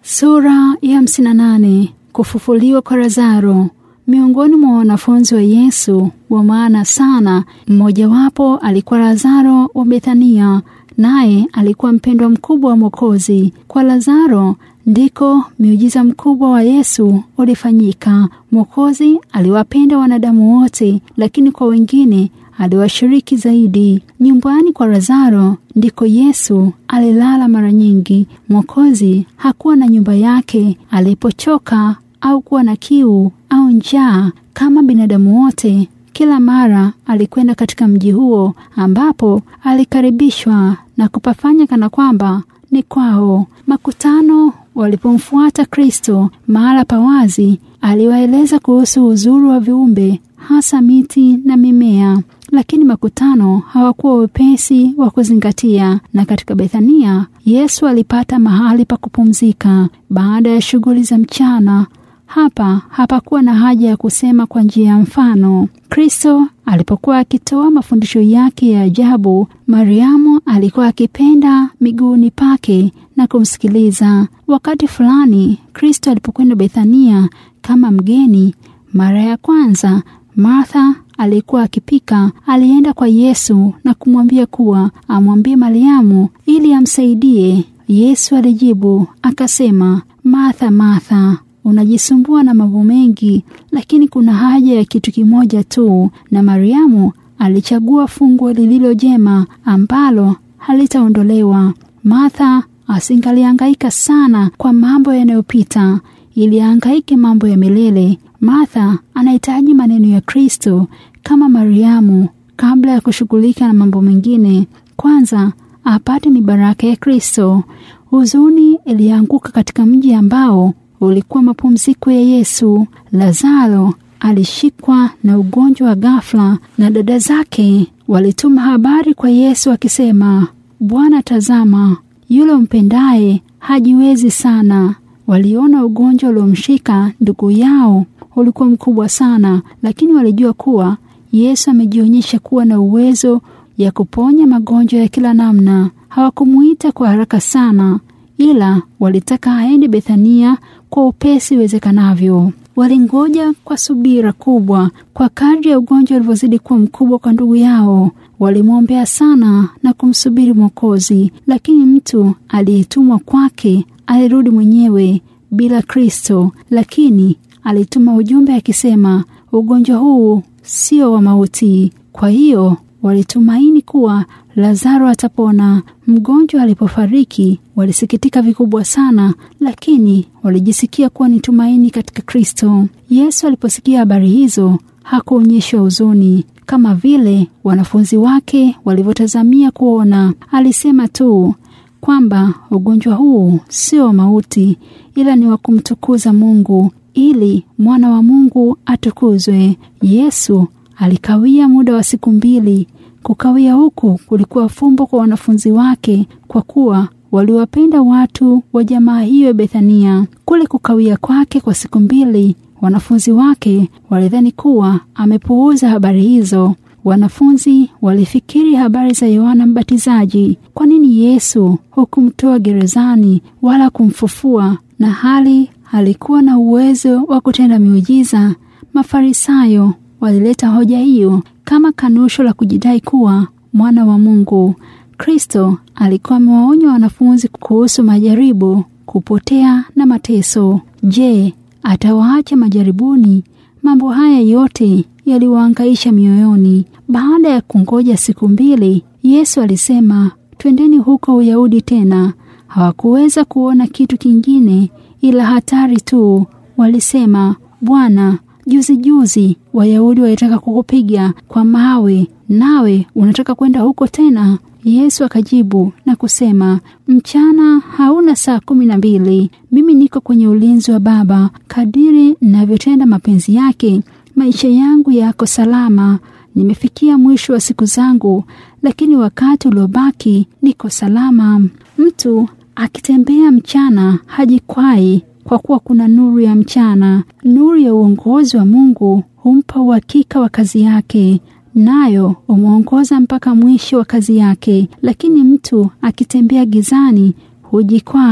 Sura ya 58 Kufufuliwa kwa Lazaro. Miongoni mwa wanafunzi wa Yesu wa maana sana, mmojawapo alikuwa Lazaro wa Bethania, naye alikuwa mpendwa mkubwa wa Mwokozi. Kwa Lazaro ndiko miujiza mkubwa wa Yesu ulifanyika. Mwokozi aliwapenda wanadamu wote, lakini kwa wengine aliwashiriki zaidi. Nyumbani kwa Lazaro ndiko Yesu alilala mara nyingi. Mwokozi hakuwa na nyumba yake alipochoka au kuwa na kiu au njaa kama binadamu wote. Kila mara alikwenda katika mji huo ambapo alikaribishwa na kupafanya kana kwamba ni kwao. Makutano walipomfuata Kristo mahala pa wazi, aliwaeleza kuhusu uzuri wa viumbe, hasa miti na mimea, lakini makutano hawakuwa wepesi wa kuzingatia. Na katika Bethania, Yesu alipata mahali pa kupumzika baada ya shughuli za mchana. Hapa hapakuwa na haja ya kusema kwa njia ya mfano. Kristo alipokuwa akitoa mafundisho yake ya ajabu, Mariamu alikuwa akipenda miguuni pake na kumsikiliza. Wakati fulani Kristo alipokwenda Bethania kama mgeni mara ya kwanza, Martha aliyekuwa akipika alienda kwa Yesu na kumwambia kuwa amwambie Mariamu ili amsaidie. Yesu alijibu akasema, Martha, Martha, unajisumbua na mambo mengi, lakini kuna haja ya kitu kimoja tu. Na Mariamu alichagua fungu lililo jema ambalo halitaondolewa. Martha asingalihangaika sana kwa mambo yanayopita, ili ahangaike mambo ya milele. Martha anahitaji maneno ya Kristo kama Mariamu. Kabla ya kushughulika na mambo mengine, kwanza apate mibaraka ya Kristo. Huzuni ilianguka katika mji ambao ulikuwa mapumziko ya Yesu. Lazaro alishikwa na ugonjwa wa ghafla, na dada zake walituma habari kwa Yesu akisema, Bwana, tazama, yule mpendaye hajiwezi sana. Waliona ugonjwa uliomshika ndugu yao ulikuwa mkubwa sana, lakini walijua kuwa Yesu amejionyesha kuwa na uwezo ya kuponya magonjwa ya kila namna. Hawakumuita kwa haraka sana, ila walitaka aende Bethania kwa upesi iwezekanavyo. Walingoja kwa subira kubwa. Kwa kadri ya ugonjwa ulivyozidi kuwa mkubwa kwa ndugu yao, walimwombea sana na kumsubiri Mwokozi, lakini mtu aliyetumwa kwake alirudi mwenyewe bila Kristo, lakini alituma ujumbe akisema, ugonjwa huu sio wa mauti. Kwa hiyo walitumaini kuwa Lazaro atapona. Mgonjwa alipofariki walisikitika vikubwa sana, lakini walijisikia kuwa ni tumaini katika Kristo. Yesu aliposikia habari hizo hakuonyeshwa huzuni kama vile wanafunzi wake walivyotazamia kuona. Alisema tu kwamba ugonjwa huu sio wa mauti, ila ni wa kumtukuza Mungu ili mwana wa Mungu atukuzwe. Yesu alikawia muda wa siku mbili. Kukawia huku kulikuwa fumbo kwa wanafunzi wake, kwa kuwa waliwapenda watu wa jamaa hiyo ya Bethania. Kule kukawia kwake kwa siku mbili, wanafunzi wake walidhani kuwa amepuuza habari hizo. Wanafunzi walifikiri habari za Yohana Mbatizaji. Kwa nini Yesu hukumtoa gerezani wala kumfufua, na hali alikuwa na uwezo wa kutenda miujiza? Mafarisayo walileta hoja hiyo kama kanusho la kujidai kuwa mwana wa Mungu. Kristo alikuwa amewaonya wanafunzi kuhusu majaribu, kupotea na mateso. Je, atawaacha majaribuni? Mambo haya yote yaliwaangaisha mioyoni. Baada ya kungoja siku mbili, Yesu alisema, twendeni huko Uyahudi tena. Hawakuweza kuona kitu kingine ila hatari tu. Walisema, Bwana, juzi juzi Wayahudi walitaka kukupiga kwa mawe, nawe unataka kwenda huko tena? Yesu akajibu na kusema, mchana hauna saa kumi na mbili. Mimi niko kwenye ulinzi wa Baba. Kadiri ninavyotenda mapenzi yake, maisha yangu yako salama. Nimefikia mwisho wa siku zangu, lakini wakati uliobaki niko salama. Mtu akitembea mchana hajikwai kwa kuwa kuna nuru ya mchana. Nuru ya uongozi wa Mungu humpa uhakika wa kazi yake, nayo humwongoza mpaka mwisho wa kazi yake. Lakini mtu akitembea gizani hujikwaa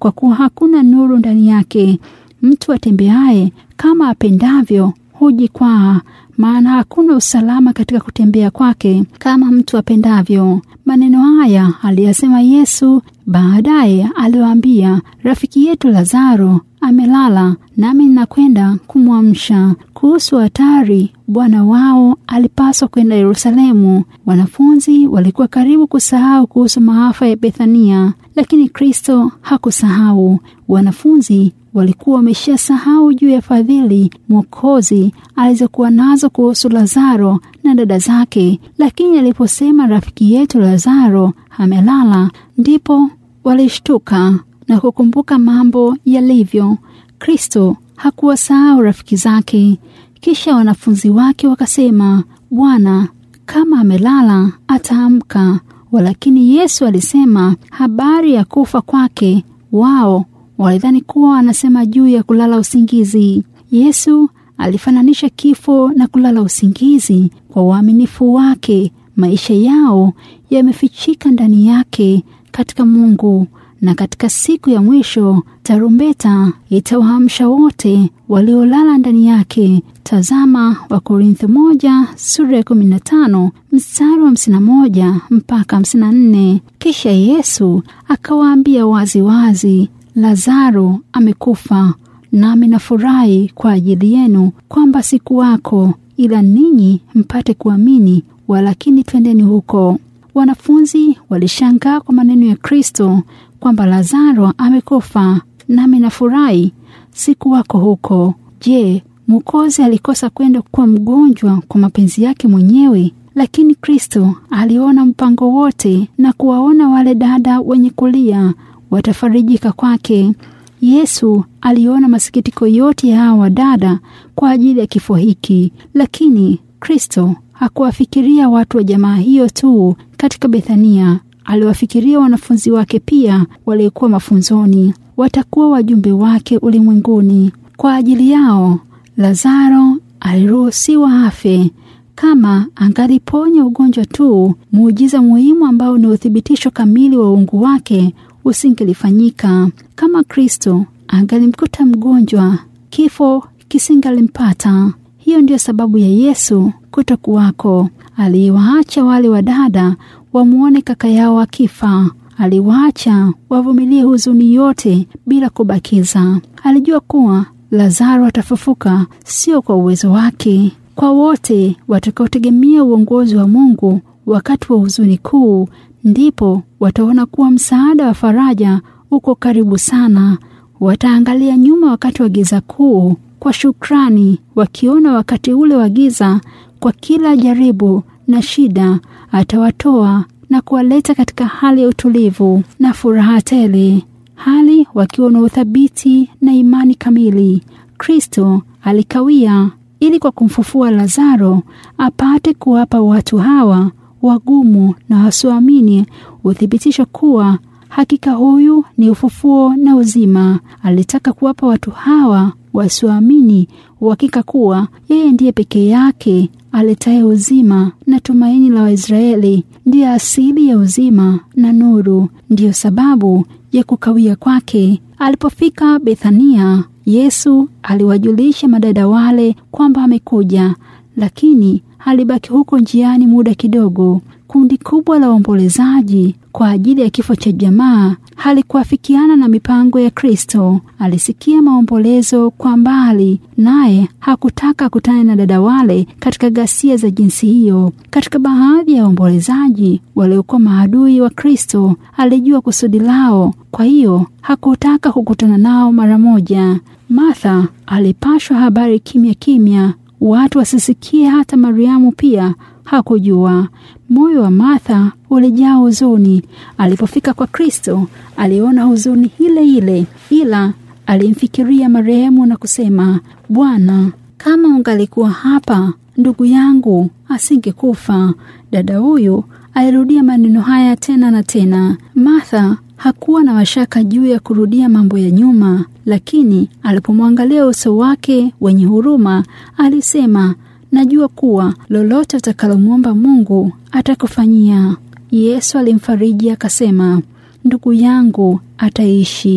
kwa kuwa hakuna nuru ndani yake. Mtu atembeaye kama apendavyo hujikwaa, maana hakuna usalama katika kutembea kwake kama mtu apendavyo. Maneno haya aliyasema Yesu. Baadaye aliwaambia, rafiki yetu Lazaro amelala, nami ninakwenda kumwamsha. Kuhusu hatari, Bwana wao alipaswa kwenda Yerusalemu. Wanafunzi walikuwa karibu kusahau kuhusu maafa ya Bethania, lakini Kristo hakusahau. Wanafunzi walikuwa wameshasahau juu ya fadhili Mwokozi alizokuwa nazo kuhusu Lazaro na dada zake, lakini aliposema rafiki yetu Lazaro amelala, ndipo walishtuka na kukumbuka mambo yalivyo. Kristo hakuwasahau rafiki zake. Kisha wanafunzi wake wakasema, Bwana, kama amelala ataamka. Walakini Yesu alisema habari ya kufa kwake. Wao walidhani kuwa anasema juu ya kulala usingizi. Yesu alifananisha kifo na kulala usingizi kwa uaminifu wake. Maisha yao yamefichika ndani yake katika Mungu, na katika siku ya mwisho tarumbeta itawaamsha wote waliolala ndani yake. Tazama Wakorintho moja sura ya kumi na tano mstari wa hamsini na moja mpaka hamsini na nne. Kisha Yesu akawaambia wazi wazi, Lazaro amekufa, nami nafurahi kwa ajili yenu kwamba sikuwako, ila ninyi mpate kuamini. Walakini twendeni huko. Wanafunzi walishangaa kwa maneno ya Kristo kwamba Lazaro amekufa, nami nafurahi sikuwako huko. Je, Mwokozi alikosa kwenda kwa mgonjwa kwa mapenzi yake mwenyewe? Lakini Kristo aliona mpango wote na kuwaona wale dada wenye kulia watafarijika kwake. Yesu aliona masikitiko yote ya hawa wadada kwa ajili ya kifo hiki, lakini Kristo hakuwafikiria watu wa jamaa hiyo tu katika Bethania. Aliwafikiria wanafunzi wake pia waliokuwa mafunzoni, watakuwa wajumbe wake ulimwenguni. Kwa ajili yao Lazaro aliruhusiwa afe. Kama angaliponya ugonjwa tu, muujiza muhimu ambao ni uthibitisho kamili wa uungu wake usingelifanyika. Kama Kristo angalimkuta mgonjwa, kifo kisingalimpata. Hiyo ndiyo sababu ya Yesu kutokuwako. Aliwaacha wale wadada wamwone kaka yao akifa. Aliwaacha wavumilie huzuni yote bila kubakiza. Alijua kuwa Lazaro atafufuka, sio kwa uwezo wake. Kwa wote watakaotegemea uongozi wa Mungu wakati wa huzuni kuu, ndipo wataona kuwa msaada wa faraja uko karibu sana. Wataangalia nyuma wakati wa giza kuu kwa shukrani, wakiona wakati ule wa giza, kwa kila jaribu na shida atawatoa na kuwaleta katika hali ya utulivu na furaha tele, hali wakiwa na uthabiti na imani kamili. Kristo alikawia ili kwa kumfufua Lazaro apate kuwapa watu hawa wagumu na wasioamini uthibitisho kuwa hakika huyu ni ufufuo na uzima. Alitaka kuwapa watu hawa wasioamini uhakika kuwa yeye ndiye pekee yake aletaye uzima na tumaini la Waisraeli, ndiye asili ya uzima na nuru. Ndiyo sababu ya kukawia kwake. Alipofika Bethania, Yesu aliwajulisha madada wale kwamba amekuja, lakini alibaki huko njiani muda kidogo. Kundi kubwa la waombolezaji kwa ajili ya kifo cha jamaa halikuafikiana na mipango ya Kristo. Alisikia maombolezo kwa mbali, naye hakutaka kutana na dada wale katika ghasia za jinsi hiyo. Katika baadhi ya waombolezaji waliokuwa maadui wa Kristo, alijua kusudi lao, kwa hiyo hakutaka kukutana nao mara moja. Martha alipashwa habari kimya kimya, watu wasisikie. Hata Mariamu pia hakujua. Moyo wa Martha ulijaa huzuni. Alipofika kwa Kristo, aliona huzuni ile ile, ila alimfikiria marehemu na kusema, Bwana, kama ungalikuwa hapa, ndugu yangu asingekufa. Dada huyu alirudia maneno haya tena na tena. Martha hakuwa na mashaka juu ya kurudia mambo ya nyuma, lakini alipomwangalia uso wake wenye huruma, alisema Najua kuwa lolote utakalomwomba Mungu atakufanyia. Yesu alimfariji akasema, ndugu yangu ataishi.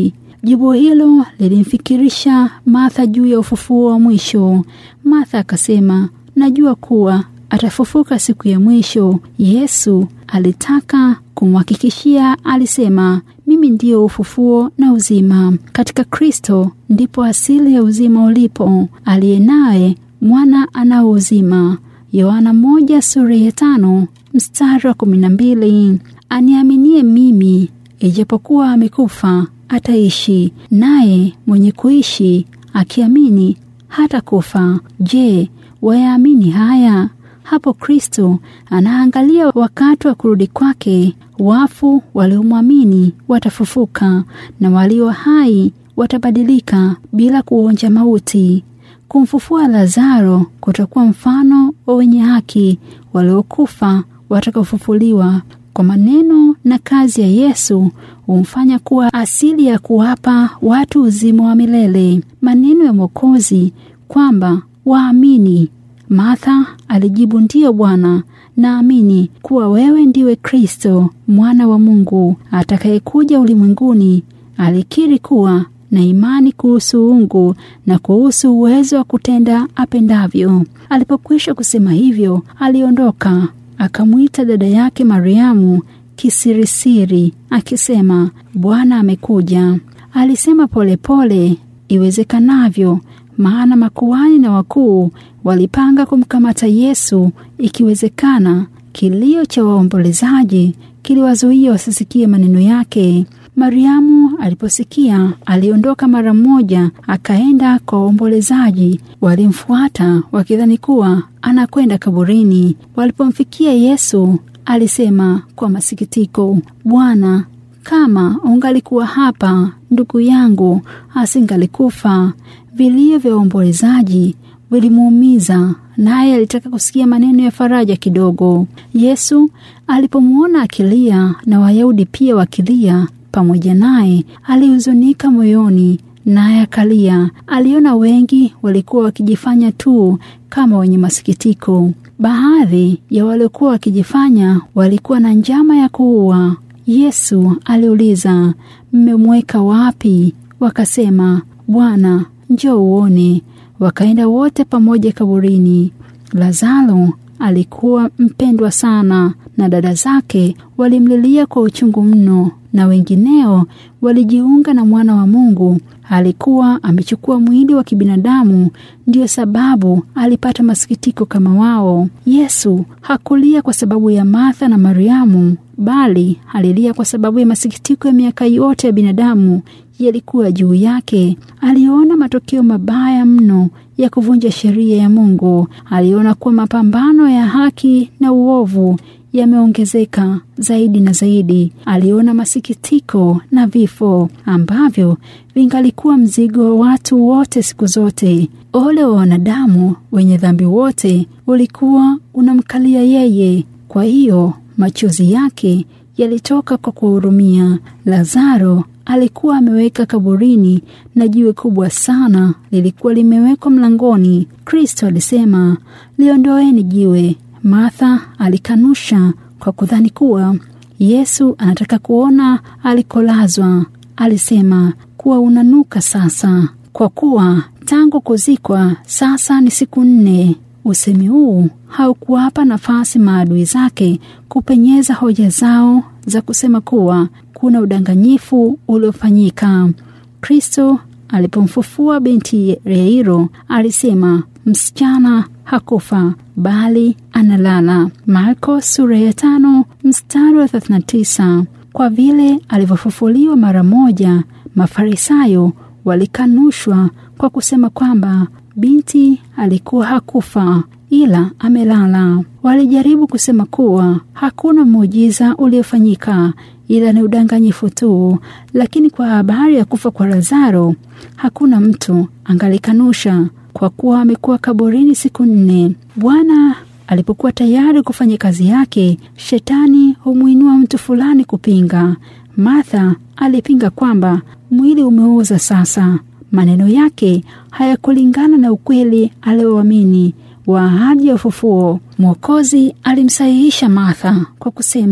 Jibu hilo lilimfikirisha Martha juu ya ufufuo wa mwisho. Martha akasema, najua kuwa atafufuka siku ya mwisho. Yesu alitaka kumhakikishia, alisema, mimi ndiyo ufufuo na uzima. Katika Kristo ndipo asili ya uzima ulipo. Aliye naye mwana anao uzima. Yohana moja sura ya tano mstari wa kumi na mbili. Aniaminie mimi, ijapokuwa amekufa ataishi, naye mwenye kuishi akiamini hata kufa. Je, wayaamini haya? Hapo Kristo anaangalia wakati wa kurudi kwake. Wafu waliomwamini watafufuka na walio hai watabadilika bila kuonja mauti. Kumfufua Lazaro kutakuwa mfano wa wenye haki waliokufa watakaofufuliwa. Kwa maneno na kazi ya Yesu humfanya kuwa asili ya kuwapa watu uzima wa milele. Maneno ya Mwokozi kwamba waamini. Martha alijibu, ndiyo Bwana, naamini kuwa wewe ndiwe Kristo mwana wa Mungu atakayekuja ulimwenguni. Alikiri kuwa na imani kuhusu uungu na kuhusu uwezo wa kutenda apendavyo. Alipokwisha kusema hivyo, aliondoka akamwita dada yake Mariamu kisirisiri akisema, Bwana amekuja. Alisema polepole iwezekanavyo, maana makuhani na wakuu walipanga kumkamata Yesu ikiwezekana. Kilio cha waombolezaji kiliwazuia wasisikie maneno yake. Mariamu aliposikia aliondoka mara moja, akaenda kwa waombolezaji. Walimfuata wakidhani kuwa anakwenda kaburini. Walipomfikia Yesu, alisema kwa masikitiko, Bwana, kama ungalikuwa hapa, ndugu yangu asingalikufa. Vilio vya waombolezaji vilimuumiza, naye alitaka kusikia maneno ya faraja kidogo. Yesu alipomwona akilia na Wayahudi pia wakilia pamoja naye, alihuzunika moyoni, naye akalia. Aliona wengi walikuwa wakijifanya tu kama wenye masikitiko. Baadhi ya waliokuwa wakijifanya walikuwa na njama ya kuua. Yesu aliuliza, mmemweka wapi? Wakasema, Bwana, njoo uone. Wakaenda wote pamoja kaburini. Lazaro alikuwa mpendwa sana, na dada zake walimlilia kwa uchungu mno, na wengineo walijiunga na mwana wa Mungu. Alikuwa amechukua mwili wa kibinadamu, ndiyo sababu alipata masikitiko kama wao. Yesu hakulia kwa sababu ya Martha na Mariamu, bali alilia kwa sababu ya masikitiko ya miaka yote ya binadamu yalikuwa juu yake. Aliona matokeo mabaya mno ya kuvunja sheria ya Mungu. Aliona kuwa mapambano ya haki na uovu yameongezeka zaidi na zaidi. Aliona masikitiko na vifo ambavyo vingalikuwa mzigo wa watu wote siku zote. Ole wa wanadamu wenye dhambi wote ulikuwa unamkalia yeye. Kwa hiyo machozi yake yalitoka kwa kuwahurumia. Lazaro alikuwa ameweka kaburini na jiwe kubwa sana lilikuwa limewekwa mlangoni. Kristo alisema, liondoeni jiwe. Martha alikanusha kwa kudhani kuwa Yesu anataka kuona alikolazwa. Alisema kuwa unanuka sasa, kwa kuwa tangu kuzikwa sasa ni siku nne. Usemi huu haukuwapa nafasi maadui zake kupenyeza hoja zao za kusema kuwa kuna udanganyifu uliofanyika. Kristo alipomfufua binti Yairo alisema, msichana hakufa bali analala. Marko sura ya tano mstari wa 39. Kwa vile alivyofufuliwa mara moja, Mafarisayo walikanushwa kwa kusema kwamba binti alikuwa hakufa ila amelala. Walijaribu kusema kuwa hakuna muujiza uliofanyika ila ni udanganyifu tu, lakini kwa habari ya kufa kwa Lazaro hakuna mtu angalikanusha kwa kuwa amekuwa kaburini siku nne. Bwana alipokuwa tayari kufanya kazi yake, shetani humwinua mtu fulani kupinga. Martha alipinga kwamba mwili umeoza sasa. Maneno yake hayakulingana na ukweli alioamini wa ahadi ya ufufuo. Mwokozi alimsahihisha Martha kwa kusema,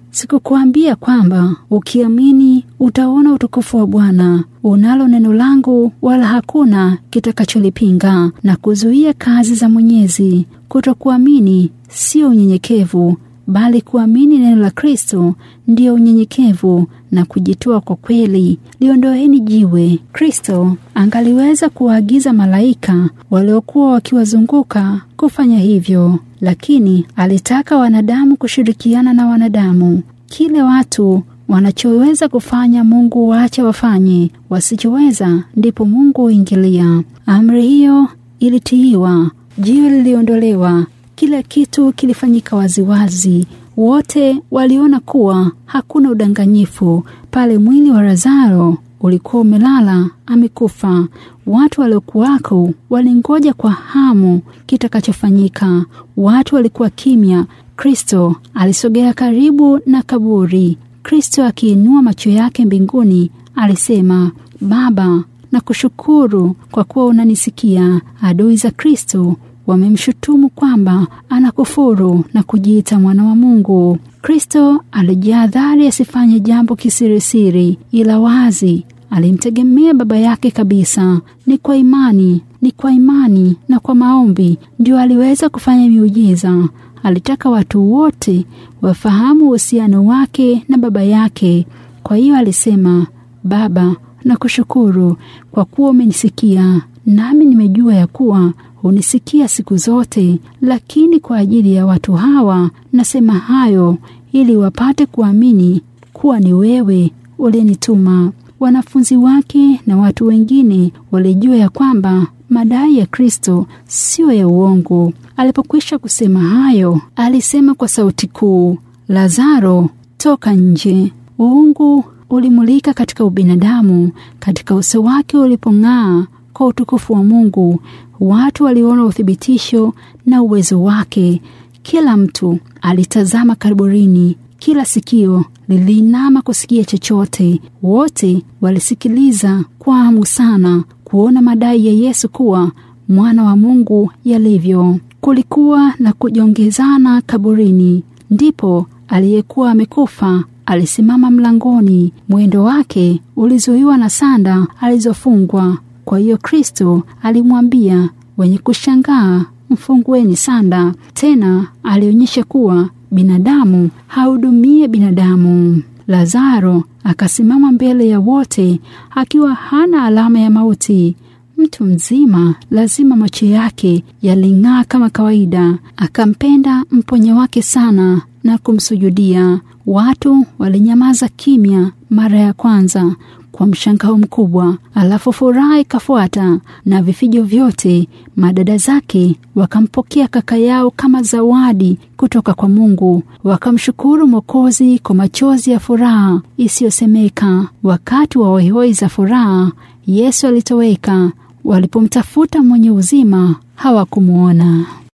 Sikukuambia kwamba ukiamini utaona utukufu wa Bwana? Unalo neno langu, wala hakuna kitakacholipinga na kuzuia kazi za Mwenyezi. Kutokuamini sio unyenyekevu, bali kuamini neno la Kristo ndiyo unyenyekevu na kujitoa kwa kweli. Liondoeni jiwe. Kristo angaliweza kuwaagiza malaika waliokuwa wakiwazunguka kufanya hivyo, lakini alitaka wanadamu kushirikiana na wanadamu. Kile watu wanachoweza kufanya Mungu waache wafanye, wasichoweza ndipo Mungu huingilia. Amri hiyo ilitiiwa, jiwe liliondolewa, kila kitu kilifanyika waziwazi. Wote waliona kuwa hakuna udanganyifu pale. Mwili wa Lazaro ulikuwa umelala amekufa. Watu waliokuwako walingoja kwa hamu kitakachofanyika. Watu walikuwa kimya. Kristo alisogea karibu na kaburi. Kristo akiinua macho yake mbinguni alisema, Baba, nakushukuru kwa kuwa unanisikia. Adui za Kristo wamemshutumu kwamba anakufuru na kujiita mwana wa Mungu. Kristo alijihadhari asifanye jambo kisirisiri, ila wazi. Alimtegemea Baba yake kabisa. Ni kwa imani, ni kwa imani na kwa maombi ndio aliweza kufanya miujiza. Alitaka watu wote wafahamu uhusiano wake na Baba yake. Kwa hiyo alisema, Baba, nakushukuru kwa kuwa umenisikia, nami nimejua ya kuwa hunisikia siku zote, lakini kwa ajili ya watu hawa nasema hayo ili wapate kuamini kuwa ni wewe uliyenituma. Wanafunzi wake na watu wengine walijua ya kwamba madai ya Kristo siyo ya uongo. Alipokwisha kusema hayo, alisema kwa sauti kuu, Lazaro, toka nje. Uungu ulimulika katika ubinadamu, katika uso wake ulipong'aa kwa utukufu wa Mungu. Watu waliona uthibitisho na uwezo wake. Kila mtu alitazama kaburini, kila sikio liliinama kusikia chochote. Wote walisikiliza kwa hamu sana kuona madai ya Yesu kuwa mwana wa Mungu yalivyo. Kulikuwa na kujongezana kaburini. Ndipo aliyekuwa amekufa alisimama mlangoni. Mwendo wake ulizuiwa na sanda alizofungwa. Kwa hiyo Kristo alimwambia wenye kushangaa, mfungueni sanda. Tena alionyesha kuwa binadamu hahudumie binadamu. Lazaro akasimama mbele ya wote akiwa hana alama ya mauti. Mtu mzima lazima macho yake yaling'aa kama kawaida. Akampenda mponya wake sana na kumsujudia. Watu walinyamaza kimya mara ya kwanza kwa mshangao mkubwa, alafu furaha ikafuata na vifijo vyote. Madada zake wakampokea kaka yao kama zawadi kutoka kwa Mungu, wakamshukuru Mwokozi kwa machozi ya furaha isiyosemeka. Wakati wa hoihoi za furaha, Yesu alitoweka. Walipomtafuta mwenye uzima hawakumwona.